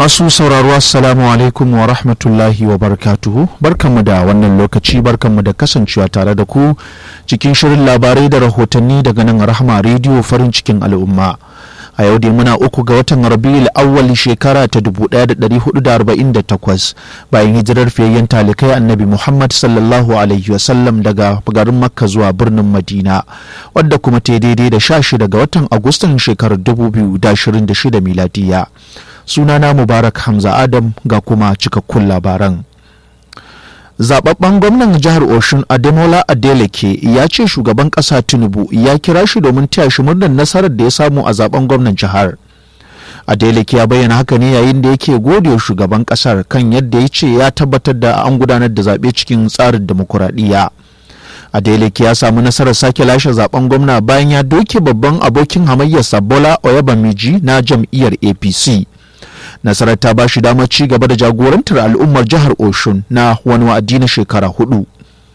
Masu sauraro Assalamu alaikum wa rahmatullahi wa barakatuhu barkanmu da wannan lokaci barkanmu da kasancewa tare da ku cikin shirin labarai da rahotanni daga nan rahama rediyo farin cikin al'umma. a yau dai muna uku ga watan rabiul awwal shekara ta 1448 bayan hijirar fiyayyen talikai annabi muhammad sallallahu alaihi wasallam daga garin makka zuwa birnin madina wadda kuma ta daidai da 16 ga watan agustan shekarar 2026 miladiya sunana mubarak hamza adam ga kuma cikakkun labaran zababben gwamnan jihar oshun ademola adeleke ya ce shugaban kasa tinubu ya kira shi domin taya shi murnar nasarar da ya samu a zaben gwamnan jihar adeleke ya bayyana haka ne yayin da yake gode shugaban kasar kan yadda ya ce ya tabbatar da an gudanar da zaɓe cikin tsarin demokuraɗiyya adeleke ya samu nasarar sake lashe zaben gwamna bayan ya doke babban abokin hamayyarsa bola oyabamiji na jam'iyyar apc nasarar ta ba shi damar ci gaba da jagorantar al'ummar jihar oshun na wani wa'adi na shekara hudu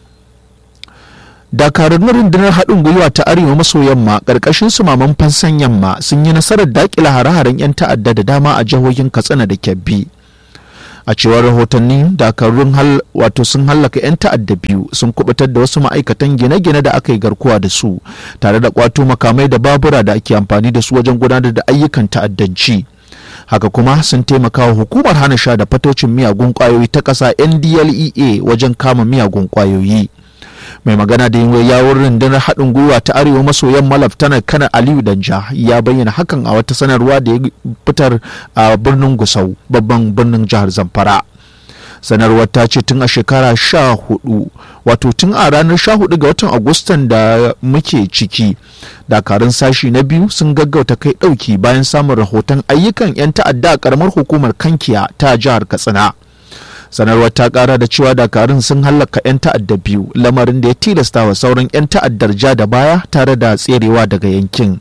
dakarun rundunar haɗin gwiwa ta arewa maso yamma ƙarƙashin sumaman fansan yamma sun yi nasarar daƙila hare-haren 'yan ta'adda da dama a jihohin katsina da kebbi a cewar rahotanni dakarun hal wato sun hallaka 'yan ta'adda biyu sun kubutar da wasu ma'aikatan gine-gine da aka yi garkuwa da su tare da kwato makamai da babura da ake amfani da su wajen gudanar da ayyukan ta'addanci haka kuma sun taimaka wa hukumar hana sha da fatocin miyagun kwayoyi ta ƙasa ndlea wajen kama miyagun kwayoyi mai magana da yin yawon rundunar haɗin gwiwa ta arewa maso yamma laftanar kanar aliyu danja ya bayyana hakan a wata sanarwa da ya fitar a birnin gusau babban birnin jihar zamfara sanarwar ta ce tun a shekara sha hudu wato tun a ranar sha hudu ga watan agustan da muke ciki dakarun sashi na biyu sun gaggauta kai dauki bayan samun rahoton ayyukan 'yan ta'adda a karamar hukumar kankiya ta jihar katsina sanarwar ta kara da cewa dakarun sun hallaka 'yan ta'adda biyu lamarin da ya tilasta wa sauran 'yan ta'addar ja da baya tare da tserewa daga yankin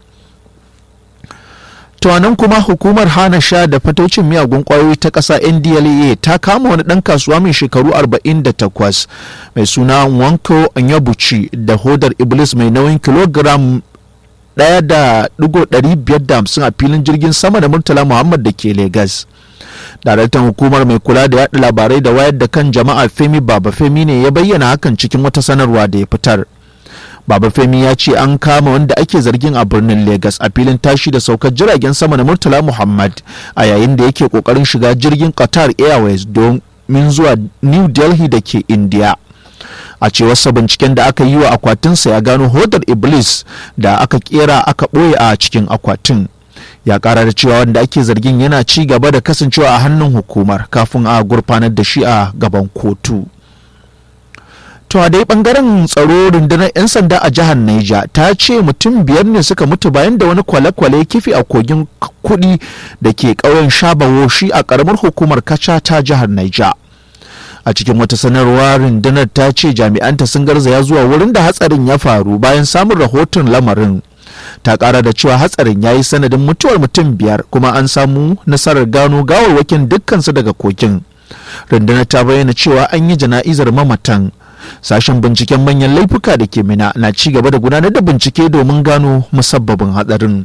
nan kuma hukumar hana sha da fatocin miyagun kwayoyi ta ƙasa ndla ta kama wani ɗan kasuwa mai shekaru 48 mai suna wanko anyabuchi da hodar iblis mai nauyin kilogram ɗaya da ɗigo hamsin a filin jirgin sama da murtala muhammad da ke Legas. daraktan hukumar mai kula da yaɗa labarai da wayar da kan jama'a femi baba femi ne ya bayyana hakan cikin wata sanarwa da ya fitar Baba Femi ya ce an kama wanda ake zargin a birnin Legas a filin tashi da saukar jiragen sama na Murtala Muhammad a yayin da yake kokarin shiga jirgin Qatar Airways domin zuwa New Delhi da ke India. A cewarsa binciken da aka yi wa akwatinsa ya gano hodar Iblis da aka kera aka ɓoye a cikin akwatin. Ya ƙara da cewa wanda ake zargin yana ci gaba da kasancewa a hannun hukumar kafin a gurfanar da shi a gaban kotu. To a dai bangaren tsaro rundunar 'yan sanda a jihar Niger ta ce mutum biyar ne suka mutu bayan da wani kwale-kwale kifi a kogin kudi da ke ƙauyen Shabawo shi a ƙaramar hukumar Kacha ta jihar Niger. A cikin wata sanarwa rundunar ta ce jami'anta sun garzaya zuwa wurin da hatsarin ya faru bayan samun rahoton lamarin. Ta ƙara da cewa hatsarin ya yi sanadin mutuwar mutum biyar kuma an samu nasarar gano gawarwakin dukkansu daga kogin. Rundunar ta bayyana cewa an yi jana'izar mamatan. sashen binciken manyan laifuka da ke mina na ci gaba da gudanar da bincike domin gano musabbabin hadarin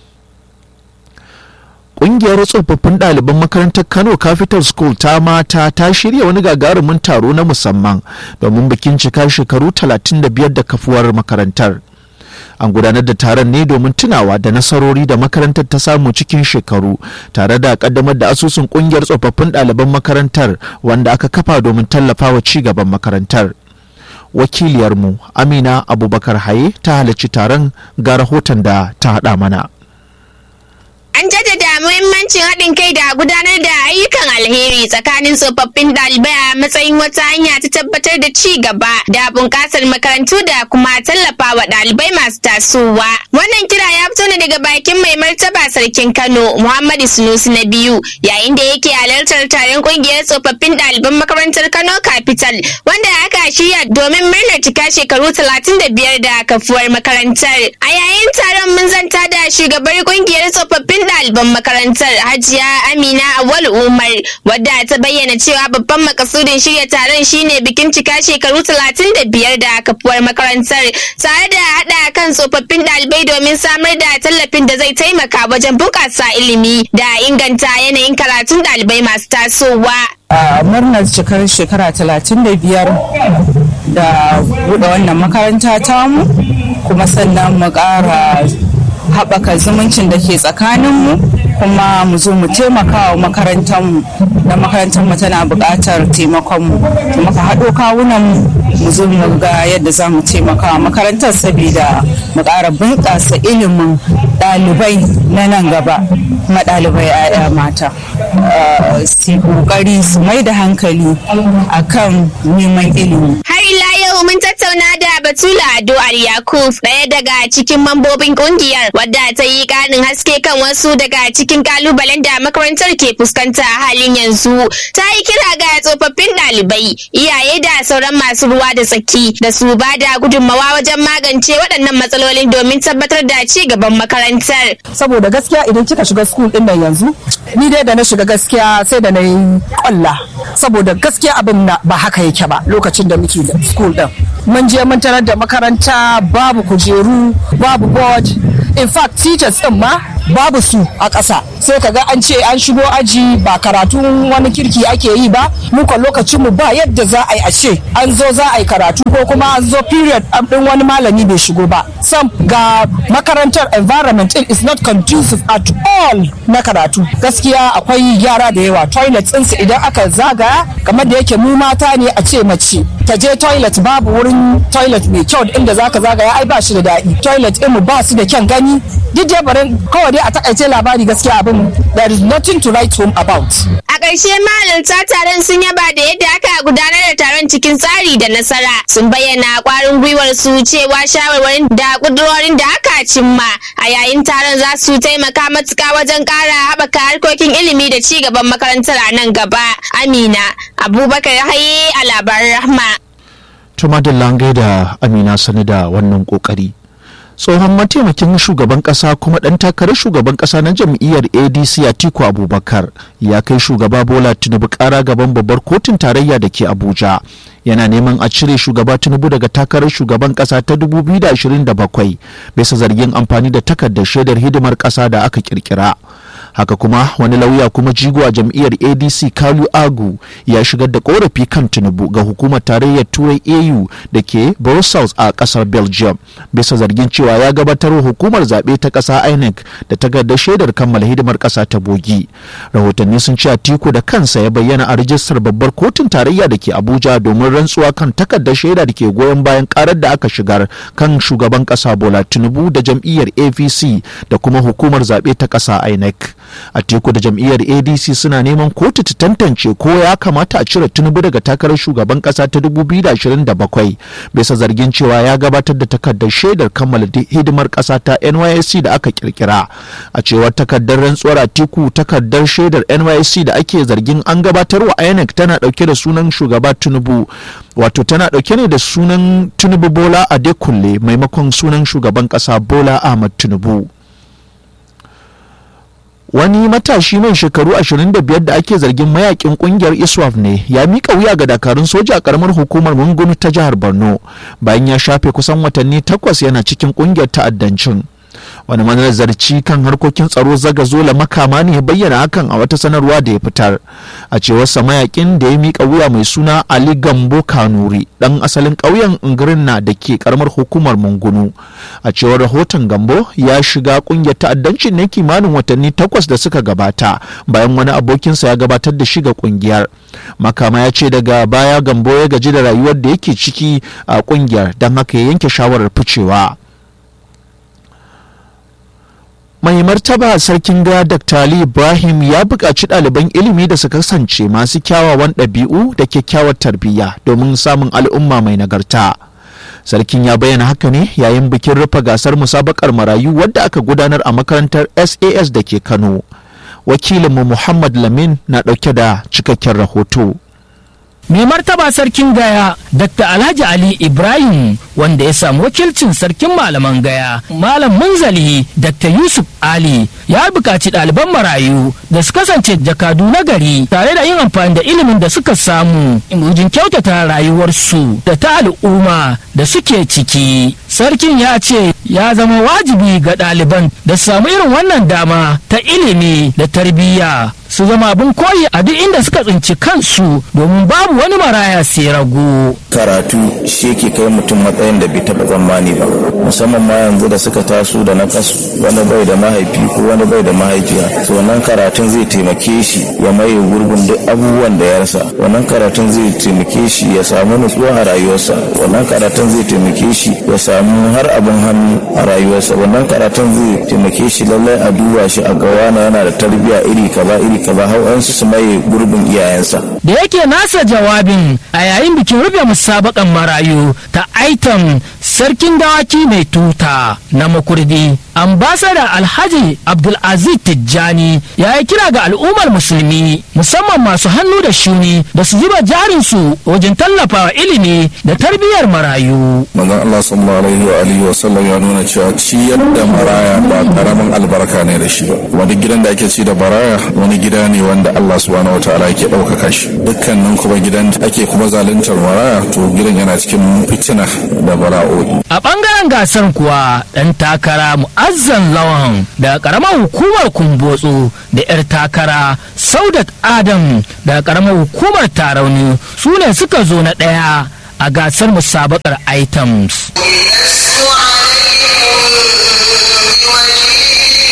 Ƙungiyar tsofaffin ɗaliban makarantar Kano Capital School ta mata ta shirya wani gagarumin taro na musamman domin bikin cika shekaru 35 da kafuwar makarantar. An gudanar da taron ne domin tunawa da nasarori da makarantar ta samu cikin shekaru tare da kaddamar da asusun ƙungiyar tsofaffin ɗaliban makarantar wanda aka kafa domin tallafawa ci gaban makarantar. wakiliyarmu amina abubakar haye ta halarci taron ga rahoton da ta haɗa mana An jaddada muhimmancin haɗin kai da gudanar da ayyukan alheri tsakanin tsofaffin ɗalibai a matsayin wata hanya ta tabbatar da ci gaba da bunƙasar makarantu da kuma tallafa wa ɗalibai masu tasowa. Wannan kira ya fito ne daga bakin mai martaba sarkin Kano Muhammadu Sunusi na biyu yayin da yake halartar taron ƙungiyar tsofaffin ɗaliban makarantar Kano Capital wanda aka shirya domin murnar cika shekaru talatin da biyar da kafuwar makarantar. A yayin taron mun zanta da shugabar ƙungiyar tsofaffin ɗaliban makarantar hajiya amina awal umar wadda ta bayyana cewa babban makasudin shirya taron shine bikin cika shekaru talatin da biyar da kafuwar makarantar tare da haɗa kan tsofaffin ɗalibai domin samar da tallafin da zai taimaka wajen bunƙasa ilimi da inganta yanayin karatun ɗalibai masu tasowa. a murnar cikar shekara 35 da buɗe wannan makaranta tamu kuma sannan mu ƙara haɓaka zumuncin da ke tsakaninmu kuma mu zo mu taimaka wa makarantarmu da makarantarmu tana buƙatar taimakonmu to muka haɗo kawunan mu zo mu ga yadda za mu taimaka wa makarantar saboda mu ƙara bunƙasa ilimin ɗalibai na nan gaba kuma ɗalibai 'ya'ya mata su ƙoƙari su mai da hankali akan neman ilimi Har ila yau mun tattauna da Batula Ado Yakub ɗaya daga cikin mambobin ƙungiyar wadda ta yi ƙarin haske kan wasu daga cikin kalubalen da makarantar ke fuskanta a halin yanzu. Ta yi kira ga tsofaffin ɗalibai, iyaye da sauran masu ruwa da tsaki da su ba da gudunmawa wajen magance waɗannan matsalolin domin tabbatar da ci gaban makarantar. saboda gaskiya idan kika shiga school din nan yanzu ni dai da na shiga gaskiya sai da na yi kwalla saboda gaskiya abin na ba haka yake ba lokacin da muke da school din mun je mun tarar da makaranta babu kujeru babu board in fact teachers din ma babu su a ƙasa sai kaga an ce an shigo aji ba karatun wani kirki ake yi ba muka lokacin mu ba yadda za a yi a ce an zo za a yi karatu ko kuma an zo period din wani malami bai shigo ba sam ga makarantar environment din is not conducive at all na karatu gaskiya akwai yara da yawa toilet ɗinsu idan aka zagaya kamar da yake mu mata ne a ce mace ta je toilet babu wurin toilet mai kyau inda zaka zagaya ai ba shi da daɗi toilet ɗin mu ba su da kyan gani duk dai barin kawai dai a takaice labari gaskiya abin there is nothing to write home about A ƙarshe mahalarta taron sun yaba da yadda aka gudanar da taron cikin tsari da nasara. Sun bayyana ƙwarin gwiwar su cewa shawarwarin da ƙudurorin da aka cimma a yayin taron za su taimaka matuƙa wajen ƙara haɓaka harkokin ilimi da ci gaban makarantar a nan gaba. Amina Abubakar Haye a labaran Rahma. Tuma da langai da Amina sani da wannan kokari. Tsohon mataimakin shugaban kasa kuma ɗan takarar shugaban kasa na jam'iyyar ADC Atiku Abubakar ya kai shugaba Bola Tinubu ƙara gaban babbar kotun tarayya da ke Abuja. Yana neman a cire shugaba Tinubu daga takarar shugaban kasa ta 2027 bisa zargin amfani da takardar shaidar hidimar kasa da aka kirkira. haka kuma wani lauya kuma jigo a jam'iyyar adc kalu agu ya shigar da korafi kan tinubu ga hukumar tarayyar turai au da ke brussels a kasar belgium bisa zargin cewa ya gabatar wa hukumar zaɓe ta ƙasa inec da takardar shaidar kammala hidimar ƙasa ta bogi rahotanni sun ce atiku da kansa ya bayyana a rijistar babbar kotun tarayya da ke abuja domin rantsuwa kan takardar shaida da ke goyon bayan karar da aka shigar kan shugaban ƙasa bola tinubu da jam'iyyar apc da kuma hukumar zaɓe ta ƙasa inec a teku da jam'iyyar adc suna neman kotu ta tantance ko ya kamata a cire tinubu daga takarar shugaban kasa ta 2027 bisa zargin cewa ya gabatar da takardar shaidar kammala hidimar kasa ta nysc da aka kirkira a cewar takardar rantsuwar atiku takardar shaidar nysc da ake zargin an gabatar wa inec tana dauke da sunan shugaba tinubu wato tana dauke ne da sunan tinubu bola adekunle maimakon sunan shugaban kasa bola ahmad tinubu wani matashi mai shekaru 25 da ake zargin mayakin kungiyar iswaf ne ya mika wuya ga dakarun soja a karamar hukumar mungunu ta jihar borno bayan ya shafe kusan watanni takwas yana cikin kungiyar ta'addancin wani manazarci kan harkokin tsaro zaga zola makama ne ya bayyana hakan a wata sanarwa da ya fitar a cewar mayakin da ya mika wuya mai suna ali gambo kanuri dan asalin ƙauyen ingirna da ke karamar hukumar mungunu a cewar rahoton gambo ya shiga kungiyar ta'addancin ne kimanin watanni takwas da suka gabata bayan wani abokinsa ya gabatar da shiga kungiyar makama ya ce daga baya gambo ya gaji da rayuwar da yake ciki a kungiyar don haka ya yanke shawarar ficewa mai martaba sarkin gaya dr ali ibrahim ya buƙaci ɗaliban ilimi da su kasance masu kyawawan ɗabi'u da kyakkyawar tarbiyya domin samun al'umma mai nagarta sarkin ya bayyana haka ne yayin bikin rufe gasar musabakar marayu wadda aka gudanar a makarantar sas da ke kano wakilinmu muhammad lamin na ɗauke da cikakken rahoto mai martaba sarkin gaya dr alhaji ali ibrahim wanda ya samu wakilcin sarkin malaman gaya malam munzali dr yusuf ali ya buƙaci ɗaliban marayu da su kasance jakadu na gari tare da yin amfani da ilimin da suka samu wajen kyautata rayuwarsu da ta al'umma da suke ciki sarkin ya ce ya zama wajibi ga ɗaliban da su samu irin wannan dama ta ilimi da tarbiyya su zama abin koyi a duk inda suka tsinci kansu domin babu wani maraya sai rago. karatu shi yake kai mutum matsayin da bai taɓa tsammani ba musamman ma yanzu da suka taso da na kasu wani bai da mahaifi ko wani bai da mahaifiya so wannan karatun zai taimake shi ya maye gurbin duk abubuwan da ya rasa wannan karatun zai taimake shi ya samu nutsuwa a rayuwarsa wannan karatun zai taimake shi ya samu har abin hannu a rayuwarsa wannan karatun zai taimake shi lallai a duba shi a gawana yana da tarbiyya iri kaza iri kaza har su maye gurbin iyayensa da yake nasa jawabin a yayin bikin rufe musabakan marayu ta aitam sarkin dawaki mai tuta na makurdi ambasada alhaji abdulaziz tijjani ya yi kira ga al'ummar musulmi musamman masu hannu da shuni da su zuba jarinsu wajen tallafawa ilimi da tarbiyyar marayu manzon Allah sallallahu alaihi wa alihi wa sallam ya nuna cewa ciyar da maraya ba karamin albarka ne da shi ba wani gidan da ake ci da baraya wani gida ne wanda Allah subhanahu wataala yake ɗaukaka shi dukkanin kuma gidan da ake kuma zaluntar maraya to gidan yana cikin fitina da bala'o'i a bangaren gasar kuwa ɗan takara mu'azzan lawan da karamar hukumar kumbotso da 'yar takara saudat adam da karamar hukumar tarauni su ne suka zo na ɗaya a gasar musabakar items لست عليكم بوكيل